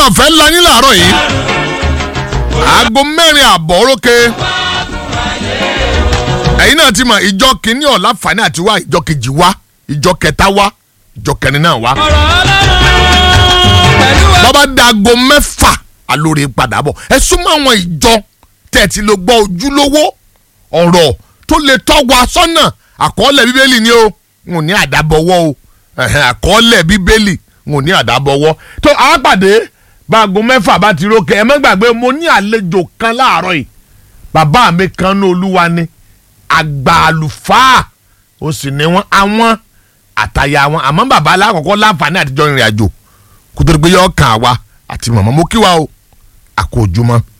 ọ̀fẹ́ ńlá yín làárọ̀ yìí aago mẹ́rin àbọ̀ orókè ẹ̀yin náà ti mọ̀ ìjọ kìíní ọ̀la fani àti wá ìjọ kejì wá ìjọ kẹta wá ìjọ kẹrin náà wá ọ̀rọ̀ ọlọ́run pẹ̀lú wa. bọ́bá dago mẹ́fà alóore padà bọ̀ ẹ súnmọ́ àwọn ìjọ tẹ̀tí ló gbọ́ ojúlówó ọ̀rọ̀ tó lè tọ́ wa sọ́nà àkọọ́lẹ̀ bíbélì ni o n ò ní àdábọ̀wọ́ o ẹ̀hẹ̀n, àkọọ́lẹ̀ bíbélì n ò ní àdábọ̀wọ́ tó a pàdé báago mẹ́fà bá ti rókè ẹ má gbàgbé mo ní àlejò kan láàárọ̀ yìí bàbá mi kan ní olúwa ni àgbà àlùfáà ó sì ní wọn àwọn àtàyà wọn àmọ́ bàbá alákọ̀ọ́kọ́ láǹfààní àtijọ́ ìrìn àjò kó tó di pé yọ kàn wá àti màmá mo kí wa o àkójúmọ́.